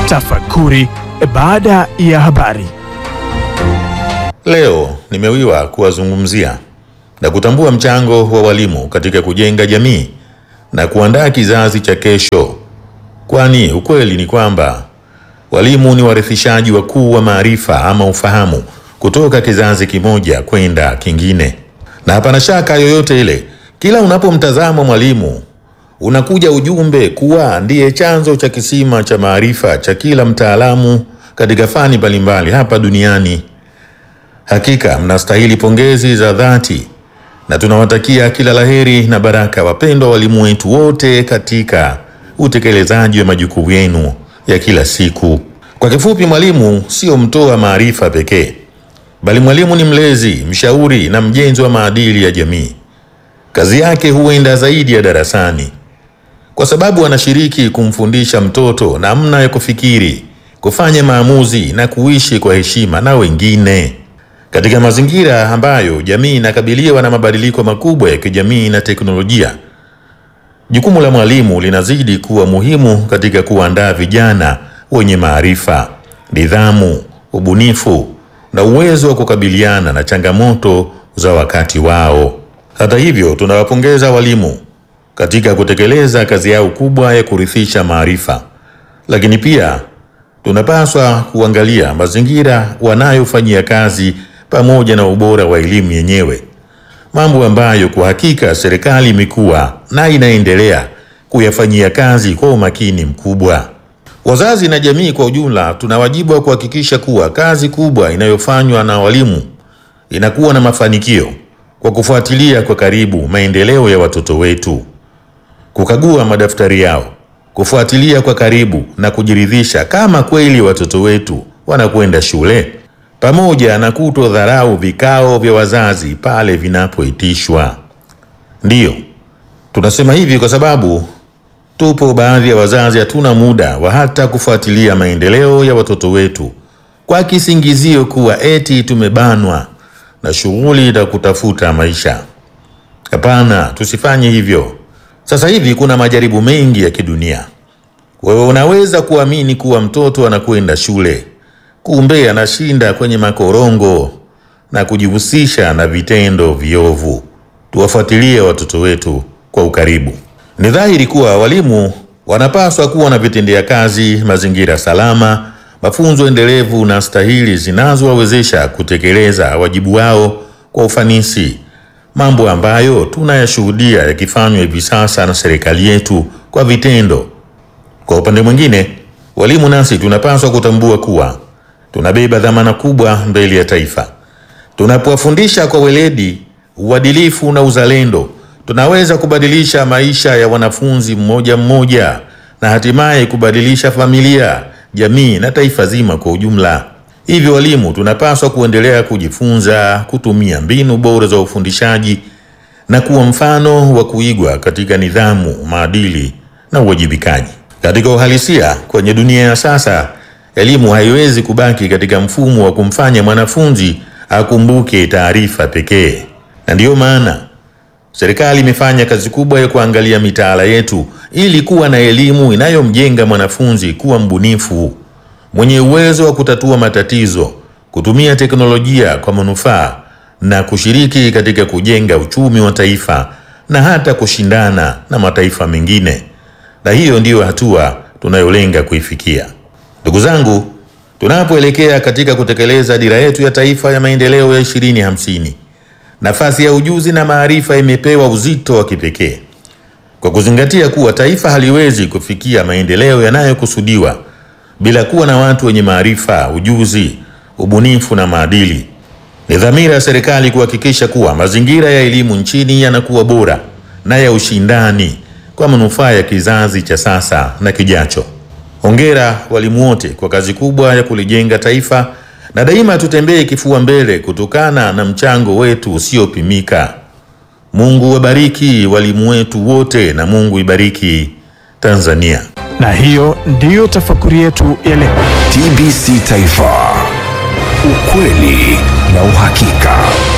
Tafakuri baada ya habari. Leo nimewiwa kuwazungumzia na kutambua mchango wa walimu katika kujenga jamii na kuandaa kizazi cha kesho, kwani ukweli ni kwamba walimu ni warithishaji wakuu wa maarifa ama ufahamu kutoka kizazi kimoja kwenda kingine, na hapana shaka yoyote ile, kila unapomtazama mwalimu unakuja ujumbe kuwa ndiye chanzo cha kisima cha maarifa cha kila mtaalamu katika fani mbalimbali hapa duniani. Hakika mnastahili pongezi za dhati na tunawatakia kila laheri na baraka wapendwa walimu wetu wote katika utekelezaji wa majukumu yenu ya kila siku. Kwa kifupi, mwalimu sio mtoa maarifa pekee, bali mwalimu ni mlezi, mshauri na mjenzi wa maadili ya jamii. Kazi yake huenda zaidi ya darasani, kwa sababu anashiriki kumfundisha mtoto namna ya kufikiri, kufanya maamuzi na kuishi kwa heshima na wengine. Katika mazingira ambayo jamii inakabiliwa na mabadiliko makubwa ya kijamii na teknolojia, jukumu la mwalimu linazidi kuwa muhimu katika kuandaa vijana wenye maarifa, nidhamu, ubunifu na uwezo wa kukabiliana na changamoto za wakati wao. Hata hivyo, tunawapongeza walimu katika kutekeleza kazi yao kubwa ya kurithisha maarifa, lakini pia tunapaswa kuangalia mazingira wanayofanyia kazi pamoja na ubora wa elimu yenyewe, mambo ambayo kwa hakika serikali imekuwa na inaendelea kuyafanyia kazi kwa umakini mkubwa. Wazazi na jamii kwa ujumla tuna wajibu wa kuhakikisha kuwa kazi kubwa inayofanywa na walimu inakuwa na mafanikio kwa kufuatilia kwa karibu maendeleo ya watoto wetu, kukagua madaftari yao, kufuatilia kwa karibu na kujiridhisha kama kweli watoto wetu wanakwenda shule pamoja na kutodharau vikao vya wazazi pale vinapoitishwa. Ndiyo, tunasema hivi kwa sababu tupo baadhi ya wazazi hatuna muda wa hata kufuatilia maendeleo ya watoto wetu kwa kisingizio kuwa eti tumebanwa na shughuli za kutafuta maisha. Hapana, tusifanye hivyo. Sasa hivi kuna majaribu mengi ya kidunia. Wewe unaweza kuamini kuwa mtoto anakwenda shule kumbe anashinda kwenye makorongo na kujihusisha na vitendo viovu. Tuwafuatilie watoto wetu kwa ukaribu. Ni dhahiri kuwa walimu wanapaswa kuwa na vitendea kazi, mazingira salama, mafunzo endelevu na stahili zinazowawezesha kutekeleza wajibu wao kwa ufanisi, mambo ambayo tunayashuhudia yakifanywa hivi sasa na serikali yetu kwa vitendo. Kwa upande mwingine, walimu nasi tunapaswa kutambua kuwa tunabeba dhamana kubwa mbele ya taifa. Tunapowafundisha kwa weledi, uadilifu na uzalendo, tunaweza kubadilisha maisha ya wanafunzi mmoja mmoja na hatimaye kubadilisha familia, jamii na taifa zima kwa ujumla. Hivyo walimu tunapaswa kuendelea kujifunza, kutumia mbinu bora za ufundishaji na kuwa mfano wa kuigwa katika nidhamu, maadili na uwajibikaji. Katika uhalisia, kwenye dunia ya sasa elimu haiwezi kubaki katika mfumo wa kumfanya mwanafunzi akumbuke taarifa pekee, na ndiyo maana serikali imefanya kazi kubwa ya kuangalia mitaala yetu ili kuwa na elimu inayomjenga mwanafunzi kuwa mbunifu, mwenye uwezo wa kutatua matatizo, kutumia teknolojia kwa manufaa na kushiriki katika kujenga uchumi wa taifa na hata kushindana na mataifa mengine. Na hiyo ndiyo hatua tunayolenga kuifikia. Ndugu zangu, tunapoelekea katika kutekeleza dira yetu ya taifa ya maendeleo ya 2050, nafasi ya ujuzi na maarifa imepewa uzito wa kipekee, kwa kuzingatia kuwa taifa haliwezi kufikia maendeleo yanayokusudiwa bila kuwa na watu wenye maarifa, ujuzi, ubunifu na maadili. Ni dhamira ya serikali kuhakikisha kuwa mazingira ya elimu nchini yanakuwa bora na ya ushindani kwa manufaa ya kizazi cha sasa na kijacho. Hongera walimu wote kwa kazi kubwa ya kulijenga taifa, na daima tutembee kifua mbele kutokana na mchango wetu usiopimika. Mungu wabariki walimu wetu wote na Mungu ibariki Tanzania. Na hiyo ndiyo tafakuri yetu ya leo. TBC Taifa, ukweli na uhakika.